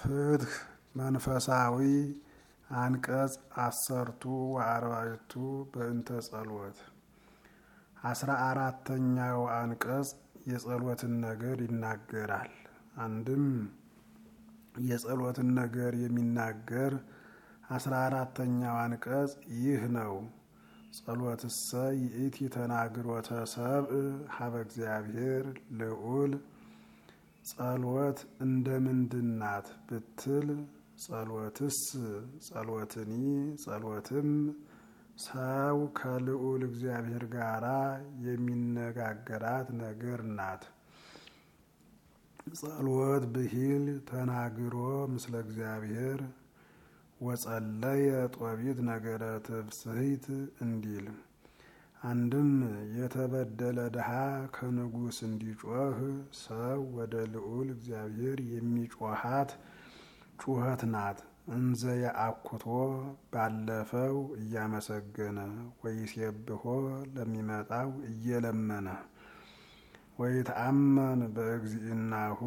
ፍትህ መንፈሳዊ አንቀጽ አሰርቱ ወአርባዕቱ በእንተ ጸሎት አስራ አራተኛው አንቀጽ የጸሎትን ነገር ይናገራል። አንድም የጸሎትን ነገር የሚናገር አስራ አራተኛው አንቀጽ ይህ ነው። ጸሎትሰ ይእቲ ተናግሮተ ሰብእ ሀበ እግዚአብሔር ልዑል ጸሎት እንደምንድናት ብትል ጸሎትስ ጸሎትኒ ጸሎትም ሰው ከልዑል እግዚአብሔር ጋር የሚነጋገራት ነገር ናት። ጸሎት ብሂል ተናግሮ ምስለ እግዚአብሔር ወጸለየ ጦቢት ነገረ ትፍስሕት እንዲል አንድም የተበደለ ድሃ ከንጉሥ እንዲጮህ ሰው ወደ ልዑል እግዚአብሔር የሚጮሃት ጩኸት ናት። እንዘ የአኩቶ ባለፈው እያመሰገነ ወይሴብሖ ለሚመጣው እየለመነ ወይተአመን በእግዚእናሁ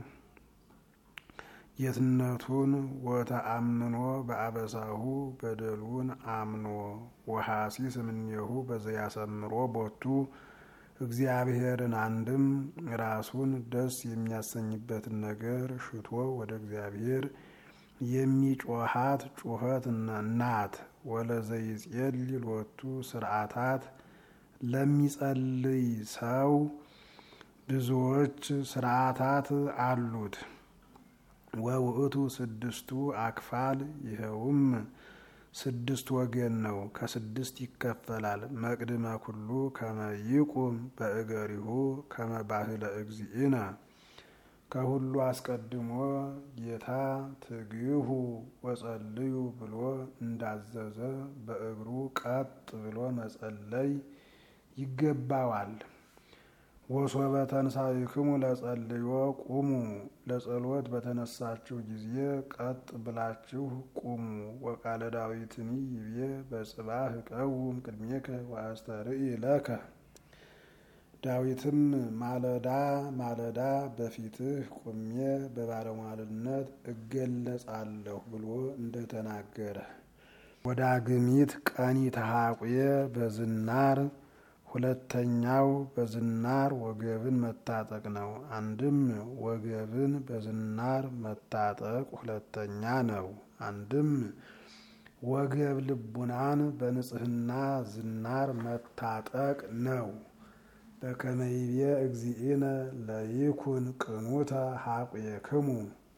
ጌትነቱን ወተአምኖ በአበሳሁ በደሉን አምኖ ወሐሲስ እምኔሁ በዘያሰምሮ ቦቱ እግዚአብሔርን አንድም ራሱን ደስ የሚያሰኝበትን ነገር ሽቶ ወደ እግዚአብሔር የሚጮሃት ጩኸት ናት። ወለዘይጼልል ሎቱ ስርዓታት ለሚጸልይ ሰው ብዙዎች ስርዓታት አሉት። ወውእቱ ስድስቱ አክፋል ይኸውም ስድስት ወገን ነው። ከስድስት ይከፈላል። መቅድመ ኩሉ ከመ ይቁም በእገሪሁ ከመ ባህለ እግዚእነ ከሁሉ አስቀድሞ ጌታ ትግሁ ወጸልዩ ብሎ እንዳዘዘ በእግሩ ቀጥ ብሎ መጸለይ ይገባዋል። ወሶበ ተንሳይክሙ ለጸልዮ ቁሙ፣ ለጸሎት በተነሳችሁ ጊዜ ቀጥ ብላችሁ ቁሙ። ወቃለ ዳዊትኒ ይቤ በጽባህ እቀውም ቅድሜከ ወአስተርኢ ለከ ዳዊትም ማለዳ ማለዳ በፊትህ ቁሜ በባለሟልነት እገለጻለሁ ብሎ እንደተናገረ ወዳግሚት ቀኒ ተሐቁየ በዝናር ሁለተኛው በዝናር ወገብን መታጠቅ ነው። አንድም ወገብን በዝናር መታጠቅ ሁለተኛ ነው። አንድም ወገብ ልቡናን በንጽህና ዝናር መታጠቅ ነው። በከመይቤ እግዚእነ ለይኩን ቅኑተ ሐቁየክሙ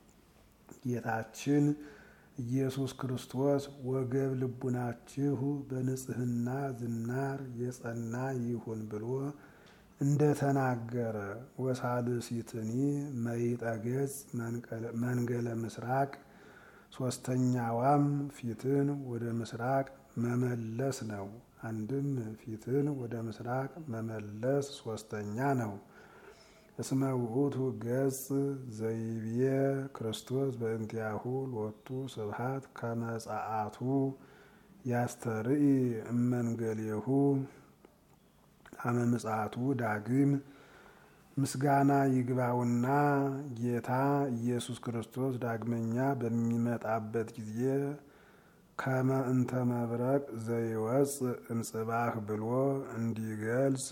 ጌታችን ኢየሱስ ክርስቶስ ወገብ ልቡናችሁ በንጽህና ዝናር የጸና ይሁን ብሎ እንደተናገረ ወሳልሲትኒ መይጠ ገጽ መንገለ ምስራቅ ሶስተኛዋም ፊትን ወደ ምስራቅ መመለስ ነው። አንድም ፊትን ወደ ምስራቅ መመለስ ሶስተኛ ነው። እስመ ውእቱ ገጽ ዘይቤ ክርስቶስ በእንቲአሁ ሎቱ ስብሐት ከመጻአቱ ያስተርኢ እመንገሌሁ አመ ምጽአቱ ዳግም ምስጋና ይግባውና ጌታ ኢየሱስ ክርስቶስ ዳግመኛ በሚመጣበት ጊዜ ከመ እንተ መብረቅ ዘይወፅእ እምጽባህ ብሎ እንዲገልጽ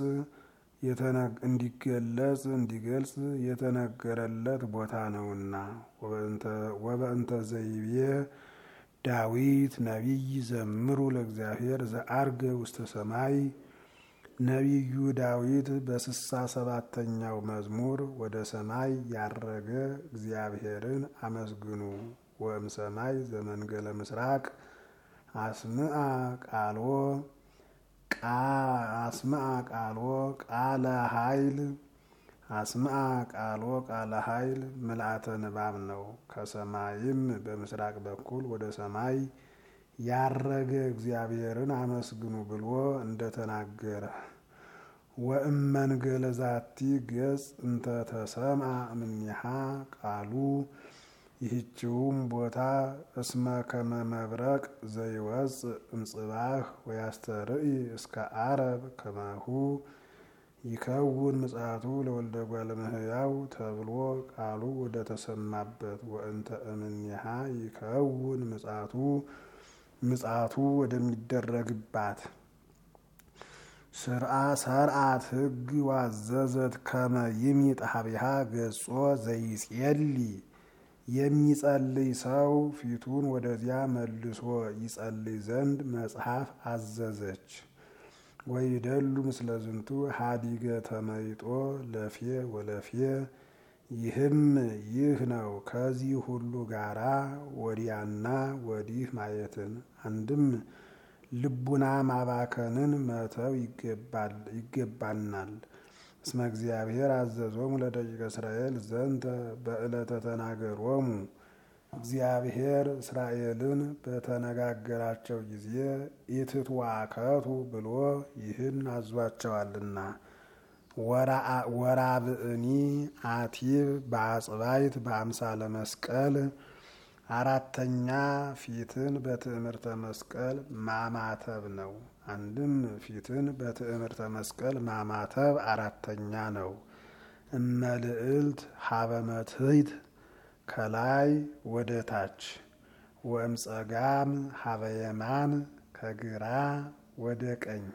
እንዲገለጽ እንዲገልጽ የተነገረለት ቦታ ነውና ወበእንተ ዘይቤ ዳዊት ነቢይ ዘምሩ ለእግዚአብሔር ዘአርገ ውስተ ሰማይ ነቢዩ ዳዊት በስሳ ሰባተኛው መዝሙር ወደ ሰማይ ያረገ እግዚአብሔርን አመስግኑ ወእም ሰማይ ዘመንገለ ምስራቅ አስምአ ቃሎ አስምአ ቃሎ ቃለ ኃይል አስምአ ቃሎ ቃለ ኃይል ምልአተ ንባብ ነው። ከሰማይም በምስራቅ በኩል ወደ ሰማይ ያረገ እግዚአብሔርን አመስግኑ ብሎ እንደተናገረ ወእመንገለ ዛቲ ገጽ እንተ ተሰምአ እምኔሃ ቃሉ ይህችውም ቦታ እስመ ከመ መብረቅ ዘይወፅእ እምጽባህ ወያስተርኢ እስከ አረብ ከማሁ ይከውን ምጽአቱ ለወልደ እጓለ እመሕያው ተብሎ ቃሉ ወደ ተሰማበት ወእንተ እምኔሃ ይከውን ምጽአቱ ምጽአቱ ወደሚደረግባት ስርአ ሰርአት ሕግ ዋዘዘት ከመ ይሚጥ ሀቢሃ ገጾ ዘይጼሊ የሚጸልይ ሰው ፊቱን ወደዚያ መልሶ ይጸልይ ዘንድ መጽሐፍ አዘዘች። ወይደሉ ምስለ ዝንቱ ሀዲገ ተመይጦ ለፌ ወለፌ ይህም ይህ ነው። ከዚህ ሁሉ ጋራ ወዲያና ወዲህ ማየትን አንድም ልቡና ማባከንን መተው ይገባናል። እስመ እግዚአብሔር አዘዞሙ ለደቂቀ እስራኤል ዘንተ በዕለተ ተናገሮሙ እግዚአብሔር እስራኤልን በተነጋገራቸው ጊዜ ኢትትዋከቱ ብሎ ይህን አዟቸዋልና። ወራብእኒ አቲብ በአጽባይት በአምሳለ መስቀል አራተኛ ፊትን በትዕምርተ መስቀል ማማተብ ነው። አንድም ፊትን በትዕምርተ መስቀል ማማተብ አራተኛ ነው። እመልዕልት ሀበመትሂት ከላይ ወደ ታች ወእምጸጋም ሀበየማን ከግራ ወደ ቀኝ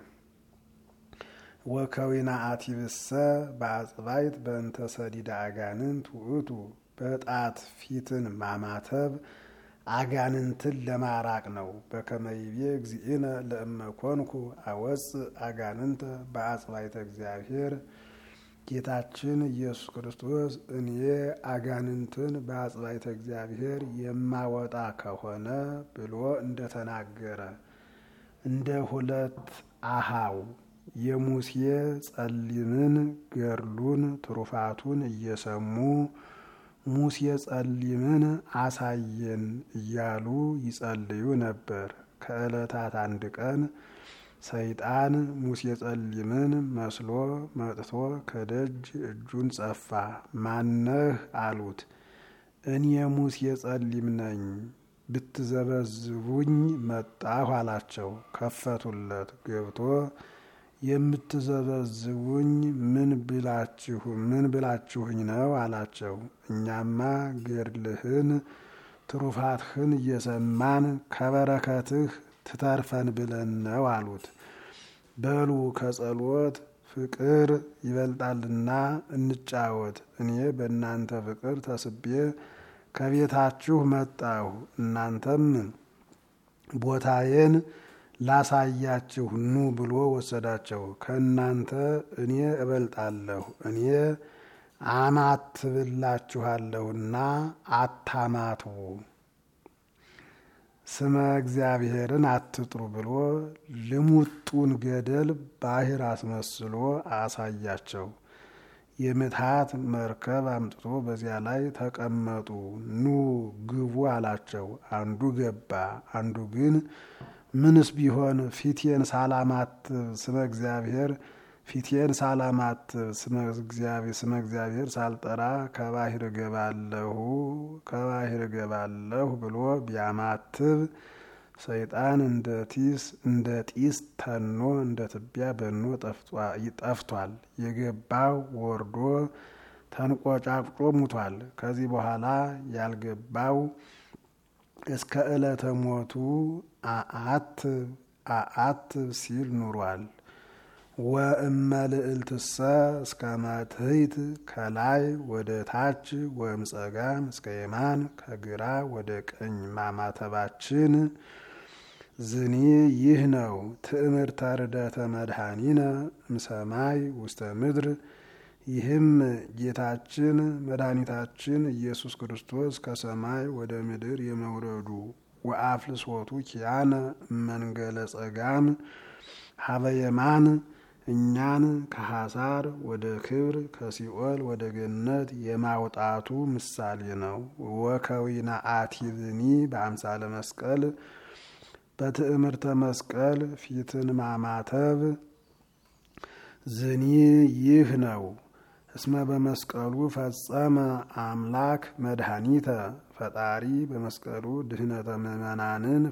ወከዊና አቲብሰ በአጽባይት በእንተ ሰዲዳ አጋንንት ውእቱ በጣት ፊትን ማማተብ አጋንንትን ለማራቅ ነው። በከመይቤ እግዚእነ ለእመኮንኩ አወፅ አጋንንተ በአጽባይተ እግዚአብሔር ጌታችን ኢየሱስ ክርስቶስ እኔ አጋንንትን በአጽባይተ እግዚአብሔር የማወጣ ከሆነ ብሎ እንደተናገረ እንደ ሁለት አሃው የሙሴ ጸሊምን ገድሉን ትሩፋቱን እየሰሙ ሙሴ ጸሊምን አሳየን እያሉ ይጸልዩ ነበር። ከዕለታት አንድ ቀን ሰይጣን ሙሴ ጸሊምን መስሎ መጥቶ ከደጅ እጁን ጸፋ። ማነህ አሉት። እኔ ሙሴ ጸሊም ነኝ፣ ብትዘበዝቡኝ መጣሁ አላቸው። ከፈቱለት። ገብቶ የምትዘበዝቡኝ ምን ብላችሁ ምን ብላችሁኝ ነው አላቸው። እኛማ ገድልህን ትሩፋትህን እየሰማን ከበረከትህ ትተርፈን ብለን ነው አሉት። በሉ ከጸሎት ፍቅር ይበልጣልና እንጫወት። እኔ በእናንተ ፍቅር ተስቤ ከቤታችሁ መጣሁ። እናንተም ቦታዬን ላሳያችሁ ኑ ብሎ ወሰዳቸው። ከእናንተ እኔ እበልጣለሁ፣ እኔ አማትብላችኋለሁና አታማትቡ፣ ስመ እግዚአብሔርን አትጥሩ ብሎ ልሙጡን ገደል ባህር አስመስሎ አሳያቸው። የምትሃት መርከብ አምጥቶ በዚያ ላይ ተቀመጡ፣ ኑ ግቡ አላቸው። አንዱ ገባ፣ አንዱ ግን ምንስ ቢሆን ፊቴን ሳላማትብ ስመ እግዚአብሔር ፊቴን ሳላማትብ ስመ እግዚአብሔር ሳልጠራ ከባህር እገባለሁ ከባህር እገባለሁ ብሎ ቢያማትብ ሰይጣን እንደ ጢስ እንደ ጢስ ተኖ እንደ ትቢያ በኖ ጠፍቷል። የገባው ወርዶ ተንቆጫቁጮ ሙቷል። ከዚህ በኋላ ያልገባው እስከ ዕለተ ሞቱ አአትብ አአትብ ሲል ኑሯል። ወእመልዕልትሰ እስከ መትሕት ከላይ ወደ ታች ወእምጸጋም እስከ የማን ከግራ ወደ ቀኝ ማማተባችን ዝኒ ይህ ነው። ትዕምርተ ርደተ መድኃኒነ እምሰማይ ውስተ ምድር ይህም ጌታችን መድኃኒታችን ኢየሱስ ክርስቶስ ከሰማይ ወደ ምድር የመውረዱ ወአፍልሶቱ ኪያነ መንገለ ጸጋም ሀበ የማን እኛን ከሐሳር ወደ ክብር ከሲኦል ወደ ገነት የማውጣቱ ምሳሌ ነው። ወከዊና አቲብኒ በአምሳለ መስቀል በትዕምርተ መስቀል ፊትን ማማተብ ዝኒ ይህ ነው። እስመ በመስቀሉ ፈጸመ አምላክ መድኃኒተ ፈጣሪ በመስቀሉ ድህነተ ምእመናንን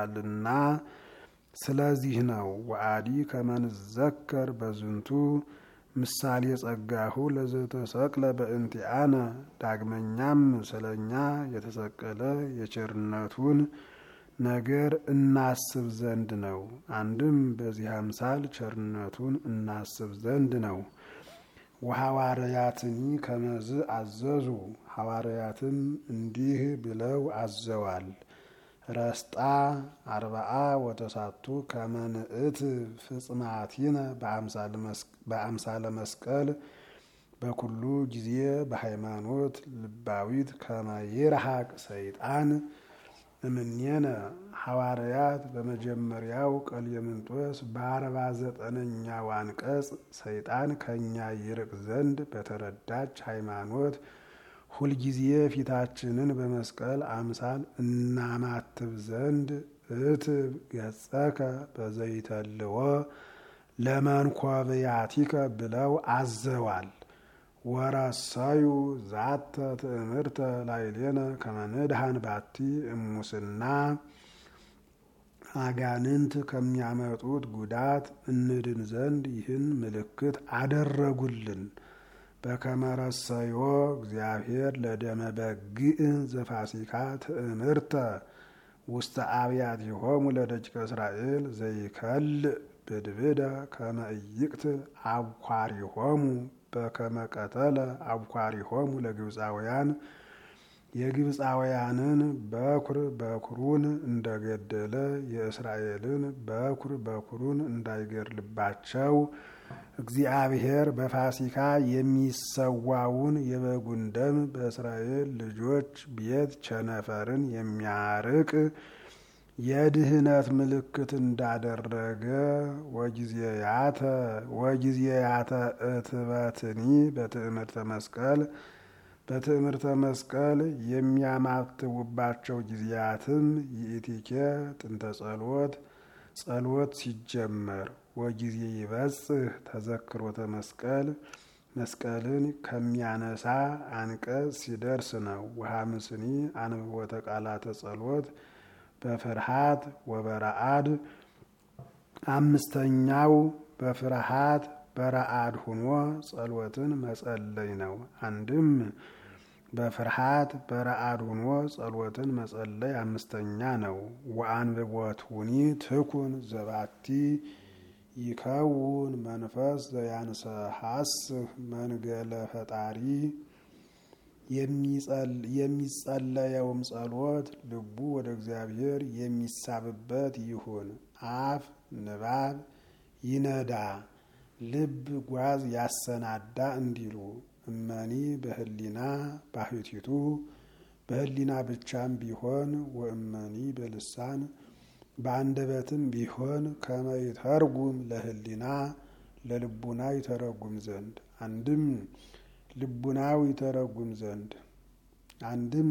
ፈጽሞበታልና ስለዚህ ነው። ወአዲ ከመንዘከር በዝንቱ ምሳሌ ጸጋሁ ለዘተሰቅለ በእንቲአነ ዳግመኛም ስለኛ የተሰቀለ የቸርነቱን ነገር እናስብ ዘንድ ነው። አንድም በዚህ አምሳል ቸርነቱን እናስብ ዘንድ ነው። ወሐዋርያትኒ ከመዝ አዘዙ ሐዋርያትም እንዲህ ብለው አዘዋል። ረስጣ አርባአ ወተሳቱ ከመንእት ፍጽማቲነ በአምሳለ መስቀል በኩሉ ጊዜ በሃይማኖት ልባዊት ከመይርሃቅ ሰይጣን እምኔነ ሐዋርያት በመጀመሪያው ቀሌምንጦስ በአርባ ዘጠነኛው አንቀጽ ሰይጣን ከእኛ ይርቅ ዘንድ በተረዳች ሃይማኖት ሁልጊዜ ፊታችንን በመስቀል አምሳል እናማትብ ዘንድ እትብ ገጸከ በዘይተልዎ ለመንኮብያቲከ ብለው አዘዋል። ወረሰዩ ዛተ ትእምርተ ላይሌነ ከመንድሃን ባቲ እሙስና አጋንንት ከሚያመጡት ጉዳት እንድን ዘንድ ይህን ምልክት አደረጉልን። በከመረሰዮ እግዚአብሔር ለደመ በግዕ ዘፋሲካ ትእምርተ ውስተ አብያቲሆሙ ለደቂቀ እስራኤል ዘይከልእ ብድብደ ከመ ኢይቅትል አብኳሪሆሙ በከመ ቀተለ አብኳሪሆሙ ለግብፃውያን የግብፃውያንን በኩር በኩሩን እንደገደለ የእስራኤልን በኩር በኩሩን እንዳይገድልባቸው እግዚአብሔር በፋሲካ የሚሰዋውን የበጉን ደም በእስራኤል ልጆች ቤት ቸነፈርን የሚያርቅ የድህነት ምልክት እንዳደረገ ወጊዜያተ ወጊዜያተ እትበትኒ በትእምርተ መስቀል በትእምርተ መስቀል የሚያማትቡባቸው ጊዜያትም ይእቲኬ ጥንተ ጸሎት ጸሎት ሲጀመር ወጊዜ ይበጽህ ተዘክሮተ መስቀል መስቀልን ከሚያነሳ አንቀጽ ሲደርስ ነው። ወሐምስኒ አንብቦተ ቃላተ ጸሎት በፍርሃት ወበረአድ አምስተኛው በፍርሃት በረአድ ሁኖ ጸሎትን መጸለይ ነው። አንድም በፍርሃት በረአድ ሁኖ ጸሎትን መጸለይ አምስተኛ ነው። ወአንብቦቱኒ ትኩን ዘባቲ ይከውን መንፈስ ዘያንሰሐስህ መንገለ ፈጣሪ የሚጸለየውም ጸሎት ልቡ ወደ እግዚአብሔር የሚሳብበት ይሁን። አፍ ንባብ ይነዳ፣ ልብ ጓዝ ያሰናዳ እንዲሉ እመኒ በህሊና ባህቲቱ በህሊና ብቻም ቢሆን ወእመኒ በልሳን በአንደበትም ቢሆን ከመይተርጉም ለህሊና ለልቡና ይተረጉም ዘንድ አንድም ልቡናው ይተረጉም ዘንድ አንድም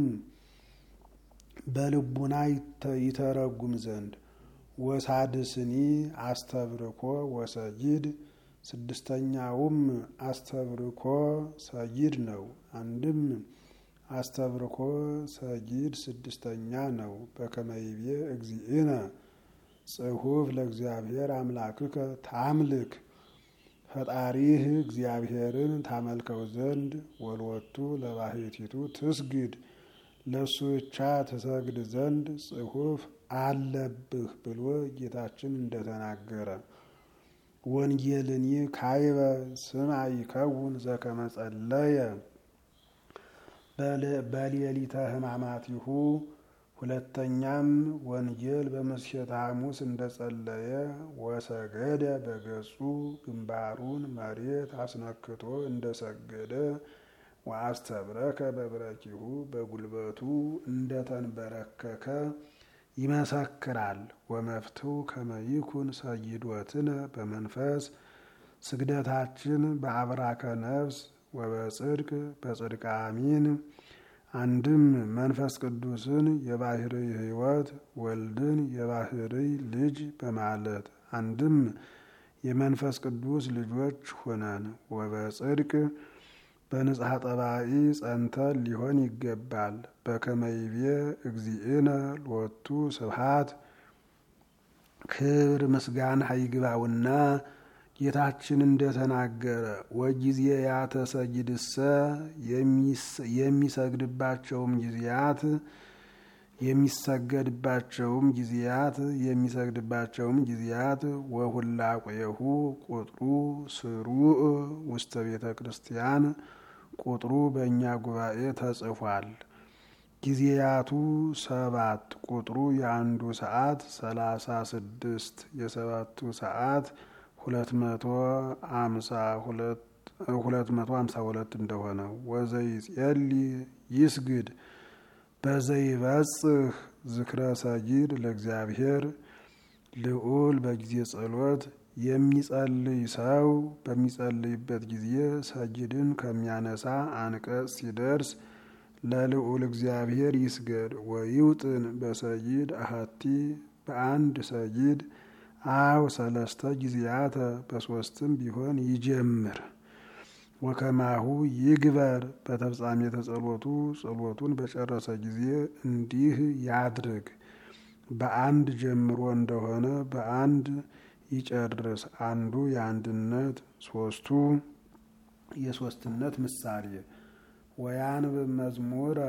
በልቡና ይተረጉም ዘንድ ወሳድስኒ አስተብርኮ ወሰጊድ ስድስተኛውም አስተብርኮ ሰጊድ ነው። አንድም አስተብርኮ ሰጊድ ስድስተኛ ነው። በከመይቤ እግዚእነ ጽሑፍ ለእግዚአብሔር አምላክከ ታምልክ ፈጣሪህ እግዚአብሔርን ታመልከው ዘንድ ወልወቱ ለባህቲቱ ትስግድ ለእሱ ብቻ ትሰግድ ዘንድ ጽሑፍ አለብህ ብሎ ጌታችን እንደተናገረ ወንጌልኒ ካይበ ስማ ይከውን ዘከመ ጸለየ በሌሊተ ሕማማቲሁ ሁለተኛም ወንጌል በምስየተ ሐሙስ እንደጸለየ ወሰገደ በገጹ ግንባሩን መሬት አስነክቶ እንደሰገደ ወአስተብረከ በብረኪሁ በጉልበቱ እንደተንበረከከ ይመሰክራል። ወመፍትው ከመይኩን ሰይዶትነ በመንፈስ ስግደታችን በአብራከ ነፍስ ወበጽድቅ በጽድቅ አሚን አንድም መንፈስ ቅዱስን የባህርይ ሕይወት ወልድን የባህርይ ልጅ በማለት አንድም የመንፈስ ቅዱስ ልጆች ሆነን ወበጽድቅ በንጽሐ ጠባኢ ጸንተን ሊሆን ይገባል። በከመይቤ እግዚእነ ሎቱ ስብሃት ክብር ምስጋና ይግባውና ጌታችን እንደተናገረ ወጊዜ ያተሰጊድሰ የሚሰግድባቸውም ጊዜያት የሚሰገድባቸውም ጊዜያት የሚሰግድባቸውም ጊዜያት ወሁላቆየሁ ቁጥሩ ስሩዕ ውስተ ቤተ ክርስቲያን ቁጥሩ በእኛ ጉባኤ ተጽፏል። ጊዜያቱ ሰባት ቁጥሩ የአንዱ ሰዓት ሰላሳ ስድስት የሰባቱ ሰዓት ሁለት መቶ አምሳ ሁለት ሁለት መቶ አምሳ ሁለት እንደሆነ ወዘይጼሊ ይስግድ በዘይበጽህ ዝክረ ሰጊድ ለእግዚአብሔር ልዑል በጊዜ ጸሎት የሚጸልይ ሰው በሚጸልይበት ጊዜ ሰጊድን ከሚያነሳ አንቀጽ ሲደርስ ለልዑል እግዚአብሔር ይስገድ። ወይውጥን በሰጊድ አሃቲ በአንድ ሰጊድ አው ሰለስተ ጊዜያተ በሶስትም ቢሆን ይጀምር። ወከማሁ ይግበር በተፍጻሜተ ጸሎቱ ጸሎቱን በጨረሰ ጊዜ እንዲህ ያድርግ። በአንድ ጀምሮ እንደሆነ በአንድ ይጨርስ። አንዱ የአንድነት ሶስቱ የሶስትነት ምሳሌ ወያንብብ መዝሙረ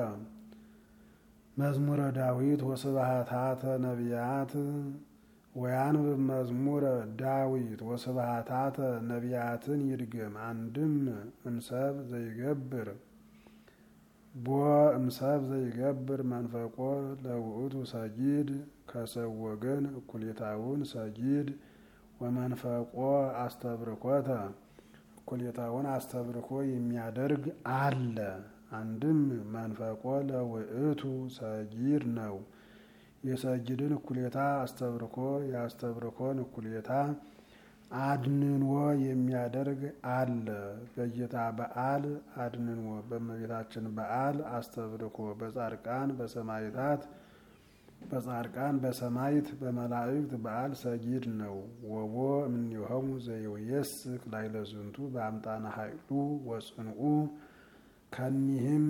መዝሙረ ዳዊት ወስብሐታተ ነቢያት ወያንብብ መዝሙረ ዳዊት ወስብሐታተ ነቢያትን ይድገም። አንድም እምሰብ ዘይገብር ቦ እምሰብ ዘይገብር መንፈቆ ለውእቱ ሰጊድ ከሰው ወገን እኩሌታውን ሰጊድ ወመንፈቆ አስተብርኮተ እኩሌታውን አስተብርኮ የሚያደርግ አለ። አንድም መንፈቆ ለውእቱ ሰጊድ ነው። የሰጊድን እኩሌታ አስተብርኮ የአስተብርኮን እኩሌታ አድንንዎ የሚያደርግ አለ። በጌታ በዓል አድንንዎ፣ በእመቤታችን በዓል አስተብርኮ፣ በጻድቃን በሰማዕታት በጻድቃን በሰማዕት በመላእክት በዓል ሰጊድ ነው። ወቦ እምኔሆሙ ዘይወየስክ ላዕለ ዝንቱ በአምጣነ ኃይሉ ወጽንኡ ከኒህም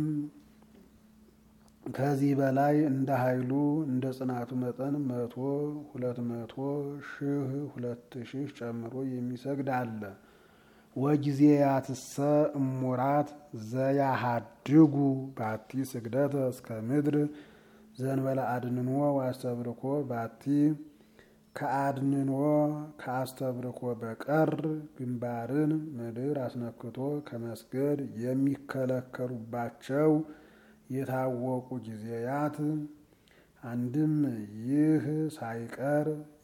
ከዚህ በላይ እንደ ኃይሉ እንደ ጽናቱ መጠን መቶ ሁለት መቶ ሺህ ሁለት ሺህ ጨምሮ የሚሰግድ አለ። ወጊዜ ያትሰ እሙራት ዘያሃድጉ ባቲ ስግደተ እስከ ምድር ዘንበለ አድንኖ ዋስተብርኮ ባቲ ከአድንኖ ከአስተብርኮ በቀር ግንባርን ምድር አስነክቶ ከመስገድ የሚከለከሉባቸው የታወቁ ጊዜያት አንድም ይህ ሳይቀር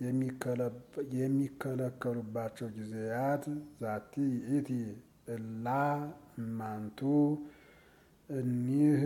የሚከለከሉባቸው ጊዜያት ዛቲ ይእቲ እላ እማንቱ እኒህ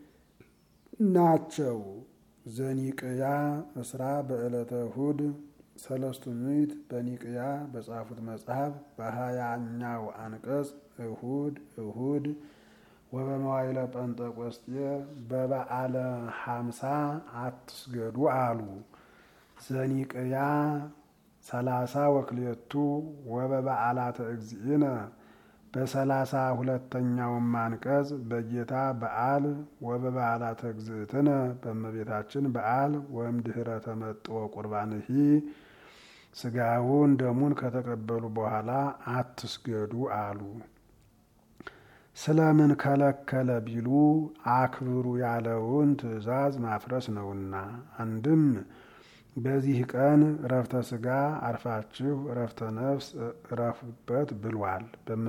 ናቸው። ዘኒቅያ እስራ በዕለተ እሁድ ሰለስቱ ምዕት በኒቅያ በጻፉት መጽሐፍ በሀያኛው አንቀጽ እሁድ እሁድ ወበመዋይለ ጰንጠቆስጤ በበዓለ ሀምሳ አትስገዱ አሉ። ዘኒቅያ ሰላሳ ወክሌቱ ወበበዓላተ እግዚእነ በሰላሳ ሁለተኛውም አንቀጽ በጌታ በዓል ወበበዓላተ እግዝእትነ በእመቤታችን በዓል ወእምድኅረ ተመጥኦ ቁርባንሂ ስጋውን ደሙን ከተቀበሉ በኋላ አትስገዱ አሉ። ስለምን ከለከለ ቢሉ አክብሩ ያለውን ትእዛዝ ማፍረስ ነውና። አንድም በዚህ ቀን እረፍተ ስጋ አርፋችሁ እረፍተ ነፍስ እረፉበት ብሏል።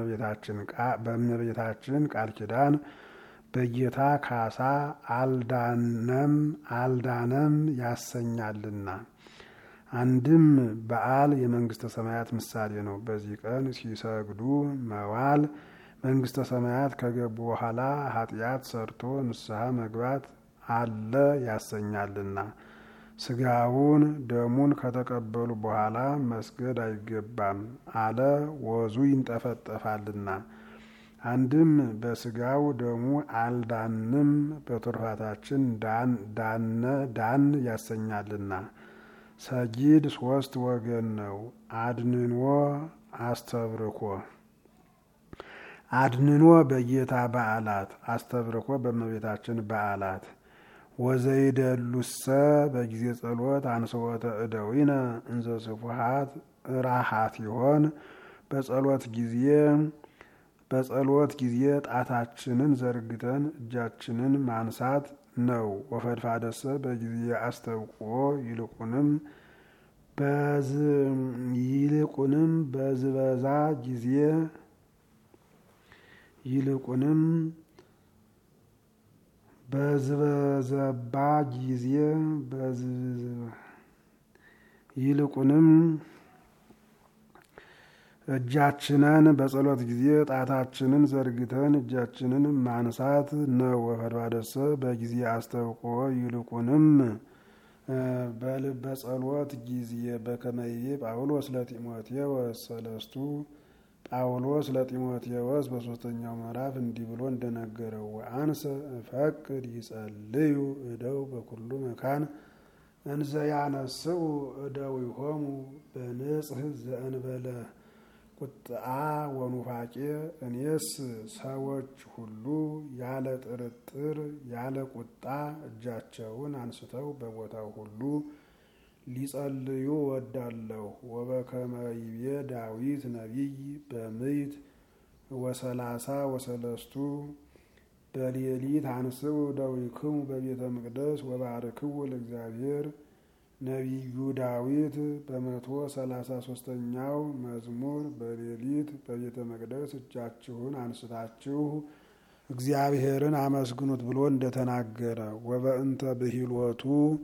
በእመቤታችን ቃል ኪዳን በጌታ ካሳ አልዳነም አልዳነም ያሰኛልና። አንድም በዓል የመንግስተ ሰማያት ምሳሌ ነው። በዚህ ቀን ሲሰግዱ መዋል መንግስተ ሰማያት ከገቡ በኋላ ኃጢአት ሰርቶ ንስሐ መግባት አለ ያሰኛልና። ስጋውን ደሙን ከተቀበሉ በኋላ መስገድ አይገባም አለ ወዙ ይንጠፈጠፋልና። አንድም በስጋው ደሙ አልዳንም በትሩፋታችን ዳነ ዳን ያሰኛልና። ሰጊድ ሶስት ወገን ነው። አድንኖ አስተብርኮ አድንኖ በጌታ በዓላት አስተብርኮ በእመቤታችን በዓላት ወዘይደሉሰ በጊዜ ጸሎት አንስወተ እደዊነ እንዘ ስፉሃት ራሃት ይሆን በጸሎት ጊዜ በጸሎት ጊዜ ጣታችንን ዘርግተን እጃችንን ማንሳት ነው። ወፈድፋደሰ በጊዜ አስተብቅዖ ይልቁንም ይልቁንም በዝበዛ ጊዜ ይልቁንም በዝበዘባ ጊዜ ይልቁንም እጃችንን በጸሎት ጊዜ ጣታችንን ዘርግተን እጃችንን ማንሳት ነው። ወፈድፋደሰ በጊዜ አስተብቅዖ ይልቁንም በልበ ጸሎት ጊዜ በከመይቤ ጳውሎስ ለጢሞቴዎስ ሰለስቱ ጳውሎስ ለጢሞቴዎስ በሶስተኛው ምዕራፍ እንዲህ ብሎ እንደነገረው ወአንሰ እፈቅድ ይጸልዩ እደው በኩሉ መካን እንዘ ያነስኡ እደዊሆሙ በንጽህ ዘእንበለ ቁጥአ ወኑፋቄ እኔስ ሰዎች ሁሉ ያለ ጥርጥር ያለ ቁጣ እጃቸውን አንስተው በቦታው ሁሉ ሊጸልዩ ወዳለሁ። ወበከመ ይቤ ዳዊት ነቢይ በምይት ወሰላሳ ወሰለስቱ በሌሊት አንስኡ እደዊክሙ በቤተ መቅደስ ወባርክው ለእግዚአብሔር ነቢዩ ዳዊት በመቶ ሰላሳ ሶስተኛው መዝሙር በሌሊት በቤተ መቅደስ እጃችሁን አንስታችሁ እግዚአብሔርን አመስግኑት ብሎ እንደተናገረ ወበእንተ ብሂልወቱ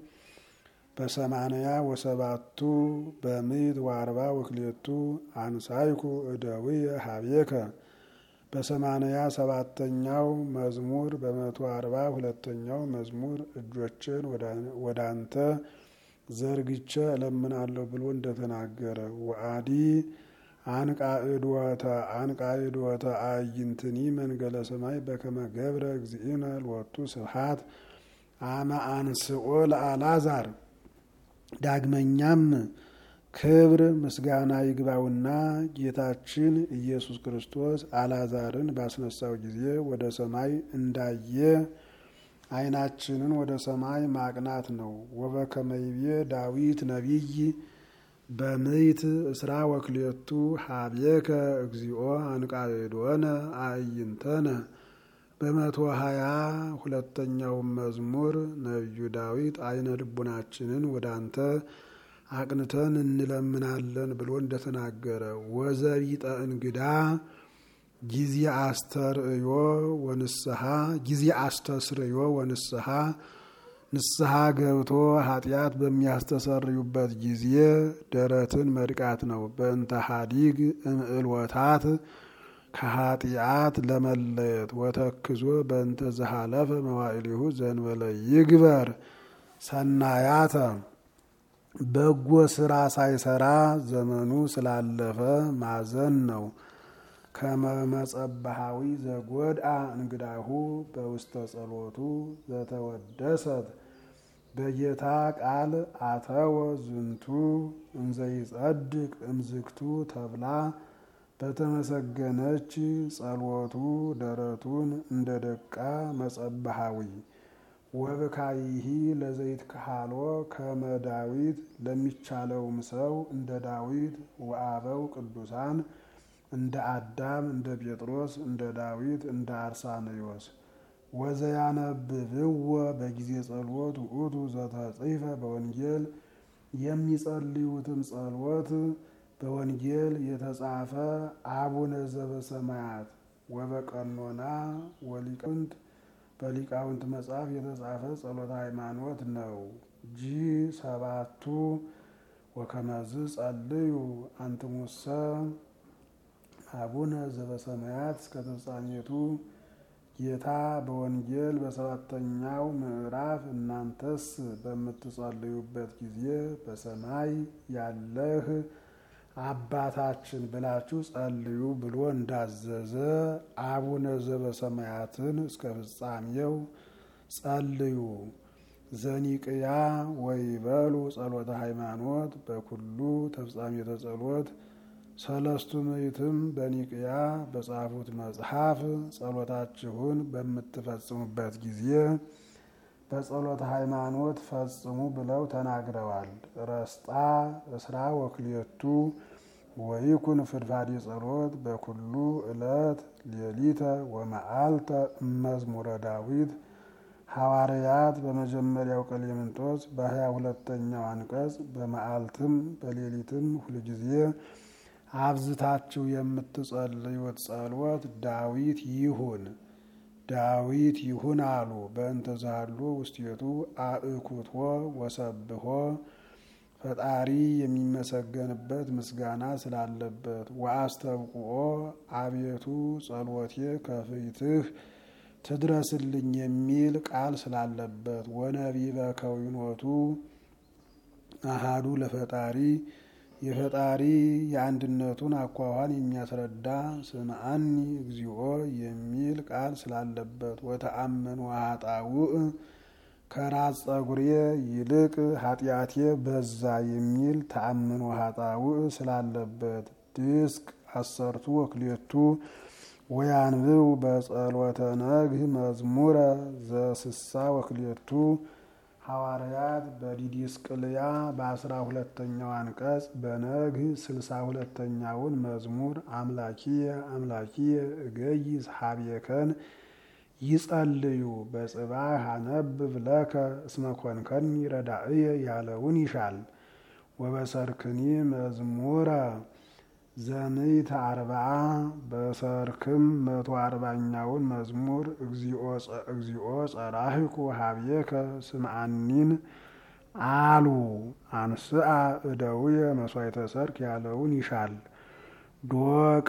በሰማንያ ወሰባቱ በምዕት ወአርባ ወክሌቱ አንሳይኩ እደዊየ ሀቤከ በሰማንያ ሰባተኛው መዝሙር በመቶ አርባ ሁለተኛው መዝሙር እጆችን ወደ አንተ ዘርግቼ እለምናለሁ ብሎ እንደተናገረ ወአዲ አንቃዕድወተ አንቃዕድወተ አዕይንትኒ መንገለ ሰማይ በከመ ገብረ እግዚእነ ሎቱ ስብሐት አመ አንስኦ ለአልዓዛር። ዳግመኛም ክብር ምስጋና ይግባውና ጌታችን ኢየሱስ ክርስቶስ አልዓዛርን ባስነሳው ጊዜ ወደ ሰማይ እንዳየ ዓይናችንን ወደ ሰማይ ማቅናት ነው። ወበከመይቤ ዳዊት ነቢይ በምይት እስራ ወክሌቱ ሀቤከ እግዚኦ አንቃዕዶነ አዕይንተነ በመቶ ሀያ ሁለተኛው መዝሙር ነቢዩ ዳዊት አይነ ልቡናችንን ወደ አንተ አቅንተን እንለምናለን ብሎ እንደተናገረ ወዘቢጠ እንግዳ ጊዜ አስተርእዮ ወንስሐ ጊዜ አስተስርዮ ወንስሐ ንስሐ ገብቶ ኃጢአት በሚያስተሰርዩበት ጊዜ ደረትን መድቃት ነው። በእንተ ሀዲግ እምዕልወታት ከኃጢአት ለመለየት ወተክዞ በእንተ ዘሃለፈ መዋዕሊሁ ዘንበለ ይግበር ሰናያተ በጎ ስራ ሳይሰራ ዘመኑ ስላለፈ ማዘን ነው። ከመመጸባሃዊ ዘጎድአ እንግዳሁ በውስተ ጸሎቱ ዘተወደሰት በጌታ ቃል አተወ ዝንቱ እንዘይጸድቅ እምዝግቱ ተብላ በተመሰገነች ጸሎቱ ደረቱን እንደ ደቃ መጸባሃዊ ወብካይሂ ለዘይት ካሃሎ ከመ ዳዊት ለሚቻለውም ሰው እንደ ዳዊት ወአበው ቅዱሳን እንደ አዳም እንደ ጴጥሮስ እንደ ዳዊት እንደ አርሳንዮስ ወዘያነብብዎ በጊዜ ጸሎት ውእቱ ዘተጽሕፈ በወንጌል የሚጸልዩትም ጸሎት በወንጌል የተጻፈ አቡነ ዘበሰማያት ወበቀኖና ወሊቃውንት በሊቃውንት መጽሐፍ የተጻፈ ጸሎተ ሃይማኖት ነው። ጂ ሰባቱ ወከመዝ ጸልዩ አንትሙሰ አቡነ ዘበሰማያት እስከ ተፍጻሜቱ ጌታ በወንጌል በሰባተኛው ምዕራፍ እናንተስ በምትጸልዩበት ጊዜ በሰማይ ያለህ አባታችን ብላችሁ ጸልዩ ብሎ እንዳዘዘ አቡነ ዘበሰማያትን እስከ ፍጻሜው ጸልዩ። ዘኒቅያ ወይበሉ ጸሎተ ሃይማኖት በኩሉ ተፍጻሜተ ጸሎት ሰለስቱ ምዕትም በኒቅያ በጻፉት መጽሐፍ ጸሎታችሁን በምትፈጽሙበት ጊዜ በጸሎተ ሃይማኖት ፈጽሙ ብለው ተናግረዋል። ረስጣ እስራ ወክልኤቱ ወይኩን ፍድፋዴ ጸሎት በኩሉ ዕለት ሌሊተ ወመዓልተ እመዝሙረ ዳዊት ሐዋርያት በመጀመሪያው ቀሌምንጦስ በሀያ ሁለተኛው አንቀጽ በመዓልትም በሌሊትም ሁልጊዜ አብዝታችሁ የምትጸልዩት ጸሎት ዳዊት ይሁን ዳዊት ይሁን አሉ። በእንተ ዛሉ ውስቴቱ አእኩቶ ወሰብሖ ፈጣሪ የሚመሰገንበት ምስጋና ስላለበት ወአስተብቁኦ አቤቱ ጸሎቴ ከፊትህ ትድረስልኝ የሚል ቃል ስላለበት ወነቢበ ከዊኖቱ አሃዱ ለፈጣሪ የፈጣሪ የአንድነቱን አኳኋን የሚያስረዳ ስምዐኒ እግዚኦ የሚል ቃል ስላለበት ወተአመን ኃጣውእ ከራስ ጸጉሬ ይልቅ ኃጢአቴ በዛ የሚል ተአምኖ ኃጣውእ ስላለበት ድስቅ አሰርቱ ወክሌቱ ወያንብው በጸሎተ ነግህ መዝሙረ ዘስሳ ወክሌቱ ሐዋርያት በዲዲስቅልያ በአስራ ሁለተኛው አንቀጽ በነግህ ስልሳ ሁለተኛውን መዝሙር አምላኪየ አምላኪየ እገይዝ ሀቤከን ይጸልዩ በጽባህ አነብብ ለከ እስመ ኮንከኒ ረዳእየ ያለውን ይሻል። ወበሰርክኒ መዝሙረ ዘምዕተ አርብዓ በሰርክም መቶ አርባኛውን መዝሙር እግዚኦ ጸራህኩ ሀብየከ ስምዐኒን አሉ አንስአ እደውየ መስዋዕተ ሰርክ ያለውን ይሻል። ዶቅ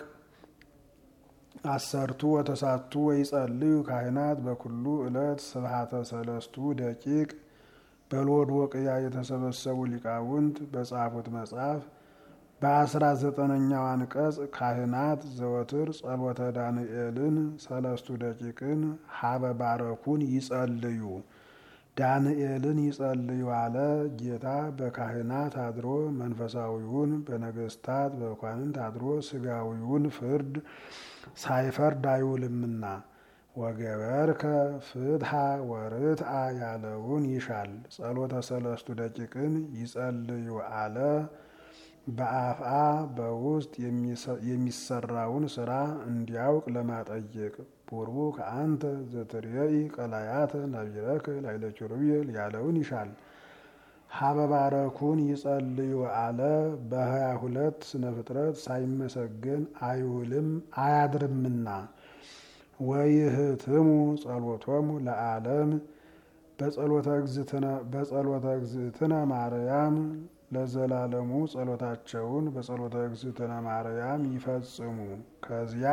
አሰርቱ ወተሳቱ ወይጸልዩ ካህናት በኩሉ ዕለት ስብሐተ ሰለስቱ ደቂቅ በሎዶቅያ የተሰበሰቡ ሊቃውንት በጻፉት መጽሐፍ በአስራ ዘጠነኛው አንቀጽ ካህናት ዘወትር ጸሎተ ዳንኤልን ሰለስቱ ደቂቅን ሀበ ባረኩን ይጸልዩ ዳንኤልን ይጸልዩ አለ። ጌታ በካህናት አድሮ መንፈሳዊውን በነገስታት በመኳንንት አድሮ ስጋዊውን ፍርድ ሳይፈርድ አይውልምና ወገበርከ ፍትሐ ወርትአ ያለውን ይሻል። ጸሎተ ሰለስቱ ደቂቅን ይጸልዩ አለ። በአፍአ በውስጥ የሚሰራውን ስራ እንዲያውቅ ለማጠየቅ ቡሩክ አንተ ዘትሬኢ ቀላያተ ነቢረከ ላዕለ ኪሩቤል ያለውን ይሻል። ሀበባረኩን ይጸልዩ አለ። በሀያ ሁለት ስነ ፍጥረት ሳይመሰገን አይውልም አያድርምና ወይህትሙ ጸሎቶሙ ለዓለም በጸሎተ እግዝእትነ ማርያም ለዘላለሙ ጸሎታቸውን በጸሎተ እግዝእትነ ማርያም ይፈጽሙ። ከዚያ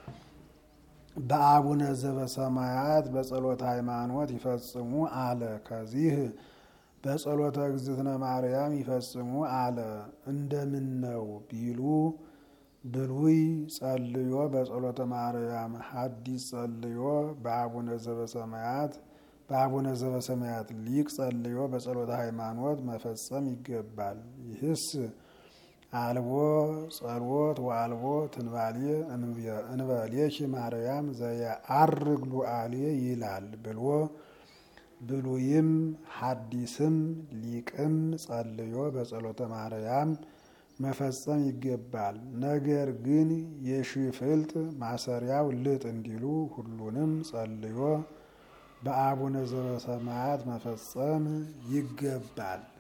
በአቡነ ዘበሰማያት በጸሎተ ሃይማኖት ይፈጽሙ አለ። ከዚህ በጸሎተ እግዝእትነ ማርያም ይፈጽሙ አለ። እንደምን ነው ቢሉ ብሉይ ጸልዮ በጸሎተ ማርያም፣ ሐዲስ ጸልዮ በአቡነ ዘበሰማያት በአቡነ ዘበሰማያት ሊቅ ጸልዮ በጸሎተ ሃይማኖት መፈጸም ይገባል። ይህስ አልቦ ጸሎት ወአልቦ ትንባሌ እንበሌኪ ማርያም ዘየዐርግ ሉዓሌ ይላል ብሎ ብሉይም ሐዲስም ሊቅም ጸልዮ በጸሎተ ማርያም መፈጸም ይገባል። ነገር ግን የሽፍልጥ ማሰሪያው ልጥ እንዲሉ ሁሉንም ጸልዮ በአቡነ ዘበሰማያት መፈጸም ይገባል።